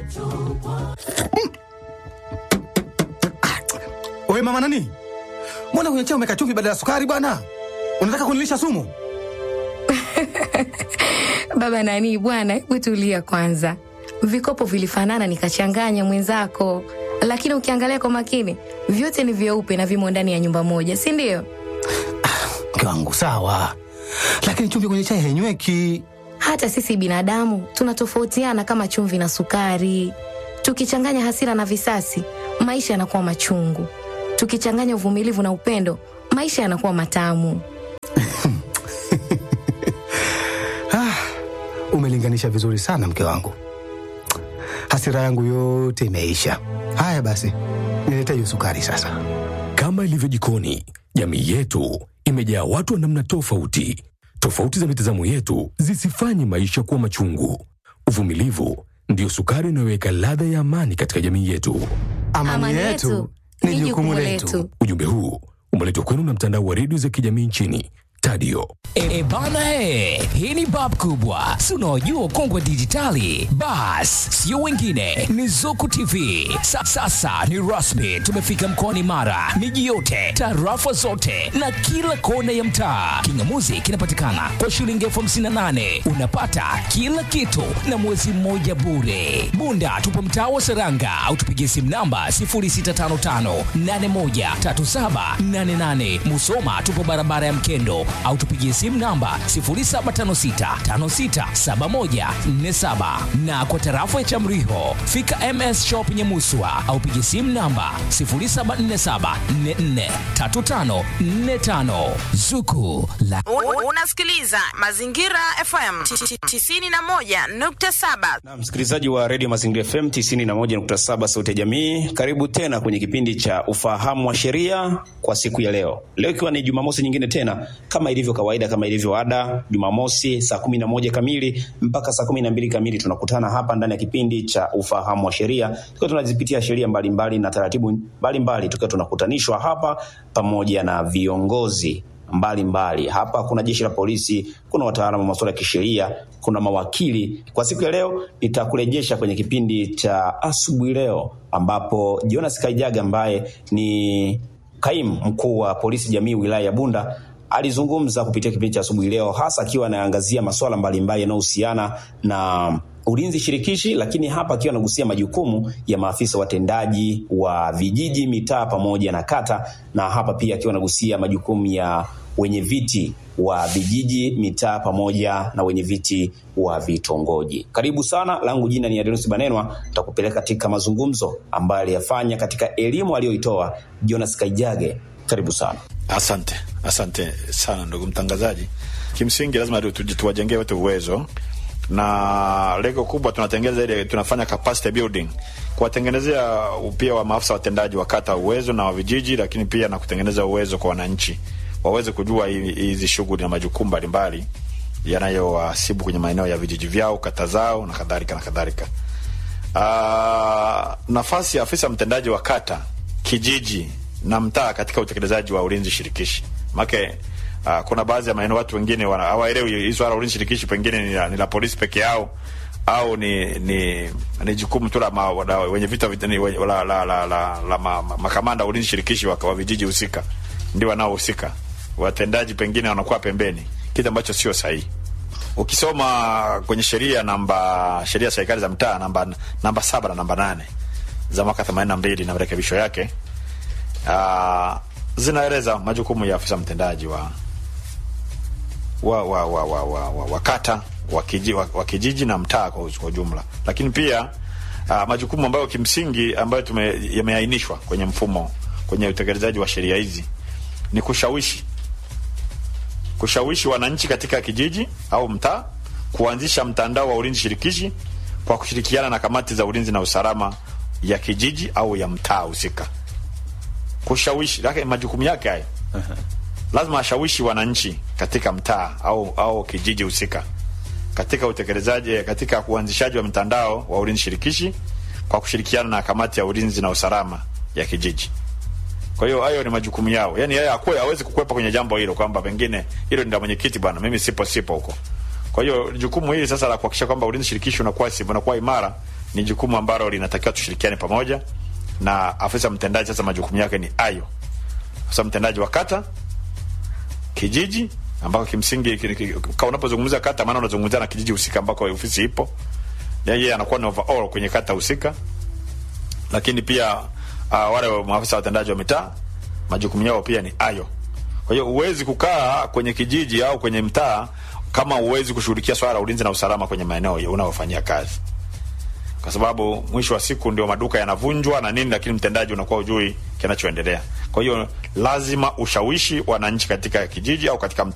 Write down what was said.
Wewe mama nani? Mbona kwenye chai umeweka chumvi badala ya sukari bwana? Unataka kunilisha sumu? Baba nani bwana, hebu tulia kwanza. Vikopo vilifanana nikachanganya mwenzako, lakini ukiangalia kwa makini vyote ni vyeupe na vimo ndani ya nyumba moja, si ndio? Mke wangu sawa, lakini chumvi kwenye chai hainyweki. Hata sisi binadamu tunatofautiana kama chumvi na sukari. Tukichanganya hasira na visasi, maisha yanakuwa machungu. Tukichanganya uvumilivu na upendo, maisha yanakuwa matamu. Ah, umelinganisha vizuri sana mke wangu, hasira yangu yote imeisha. Haya basi, nilete hiyo sukari sasa. Kama ilivyo jikoni, jamii yetu imejaa watu wa namna tofauti. Tofauti za mitazamo yetu zisifanye maisha kuwa machungu. Uvumilivu ndiyo sukari inayoweka ladha ya amani katika jamii yetu. Amani, yetu ni jukumu letu. Ujumbe huu umeletwa kwenu na mtandao wa redio za kijamii nchini Tadio. E bana he, hii ni bab kubwa, si unaojua ukongwe dijitali. Bas, sio wengine, ni Zuku TV. Sa, sasa ni rasmi, tumefika mkoani Mara, miji yote, tarafa zote na kila kona ya mtaa. Kingamuzi kinapatikana kwa shilingi elfu hamsini na nane unapata kila kitu na mwezi mmoja bure. Bunda tupo mtaa wa Seranga au tupigie simu namba 0655813788. Musoma tupo barabara ya Mkendo au tupigie simu namba 0756567147 na kwa tarafa ya Chamriho fika MS Shop Nyamuswa au pigie simu namba 0747443545 Zuku la U- Unasikiliza Mazingira FM 91.7. Na msikilizaji wa redio Mazingira FM 91.7 sauti ya jamii, karibu tena kwenye kipindi cha ufahamu wa sheria kwa siku ya leo. Leo ikiwa ni Jumamosi nyingine tena, kama ilivyo kawaida, kama ilivyo ada, Jumamosi saa kumi na moja kamili mpaka saa kumi na mbili kamili tunakutana hapa ndani ya kipindi cha ufahamu wa sheria, tukiwa tunazipitia sheria mbalimbali na taratibu mbalimbali, tukiwa tunakutanishwa hapa pamoja na viongozi mbalimbali mbali. Hapa kuna jeshi la polisi, kuna wataalamu wa masuala ya kisheria, kuna mawakili. Kwa siku ya leo nitakurejesha kwenye kipindi cha asubuhi leo, ambapo Jonas Kaijaga ambaye ni kaimu mkuu wa polisi jamii wilaya ya Bunda alizungumza kupitia kipindi cha asubuhi leo, hasa akiwa anaangazia masuala mbalimbali yanayohusiana na ulinzi shirikishi, lakini hapa akiwa anagusia majukumu ya maafisa watendaji wa vijiji, mitaa pamoja na kata, na hapa pia akiwa anagusia majukumu ya wenye viti wa vijiji, mitaa pamoja na wenye viti wa vitongoji. Karibu sana, langu jina ni Adenusi Banenwa, tutakupeleka katika mazungumzo ambayo aliyafanya katika elimu aliyoitoa Jonas Kaijage. Karibu sana. Asante, asante sana ndugu mtangazaji. Kimsingi lazima tu- tu- tuwajengee wote uwezo, na lengo kubwa tunatengeza ile, tunafanya capacity building, kuwatengenezea pia wa maafisa watendaji wa kata uwezo na wa vijiji, lakini pia na kutengeneza uwezo kwa wananchi waweze kujua hi- hizi shughuli na majukumu mbalimbali yanayowasibu kwenye maeneo ya vijiji vyao, kata zao na kadhalika na kadhalika. Uh, nafasi ya afisa mtendaji wa kata, kijiji na mtaa katika utekelezaji wa ulinzi shirikishi. Make uh, kuna baadhi ya maeneo watu wengine wana- hawaelewi hii swala la ulinzi shirikishi, pengine ni la, ni la polisi peke yao au ni ni, ni jukumu tu la ma- la wenye vita vita- ni we- la, la, la, la, la ma, ma, makamanda wa ulinzi shirikishi wa, wa vijiji husika ndio wanaohusika, watendaji pengine wanakuwa pembeni, kitu ambacho sio sahihi ukisoma kwenye sheria namba sheria ya serikali za mtaa namba namba saba na namba nane za mwaka themanini na mbili na marekebisho yake uh, zinaeleza majukumu ya afisa mtendaji wa wa wa wa wa, wa, wa, wa kata wa, kiji, wa, wa kijiji na mtaa kwa, kwa ujumla, lakini pia uh, majukumu ambayo kimsingi ambayo tume yameainishwa kwenye mfumo kwenye utekelezaji wa sheria hizi ni kushawishi kushawishi wananchi katika kijiji au mtaa kuanzisha mtandao wa ulinzi shirikishi kwa kushirikiana na kamati za ulinzi na usalama ya kijiji au ya mtaa husika. Kushawishi lake majukumu yake haya, lazima ashawishi wananchi katika mtaa au au kijiji husika katika utekelezaji, katika uanzishaji wa mtandao wa ulinzi shirikishi kwa kushirikiana na kamati ya ulinzi na usalama ya kijiji. Kwa hiyo hayo ni majukumu yao, yaani yeye akuwe hawezi kukwepa kwenye jambo hilo kwamba pengine hilo ni la mwenyekiti bwana, mimi sipo sipo huko. Kwa hiyo jukumu hili sasa la kuhakikisha kwamba ulinzi shirikishi unakuwa si unakuwa imara ni jukumu ambalo linatakiwa tushirikiane pamoja na afisa mtendaji. Sasa majukumu yake ni ayo, afisa mtendaji wa kata, kijiji ambako kimsingi ki- ki- ka unapozungumza kata, maana unazungumzia na kijiji husika ambako ofisi ipo. Yeye anakuwa ni overall kwenye kata husika, lakini pia uh, wale maafisa watendaji wa mitaa majukumu yao pia ni ayo. Kwa hiyo huwezi kukaa kwenye kijiji au kwenye mtaa kama huwezi kushughulikia swala la ulinzi na usalama kwenye maeneo unayofanyia kazi, kwa sababu mwisho wa siku ndio maduka yanavunjwa na nini, lakini mtendaji unakuwa ujui kinachoendelea. Kwa hiyo lazima ushawishi wananchi katika kijiji au katika mtaa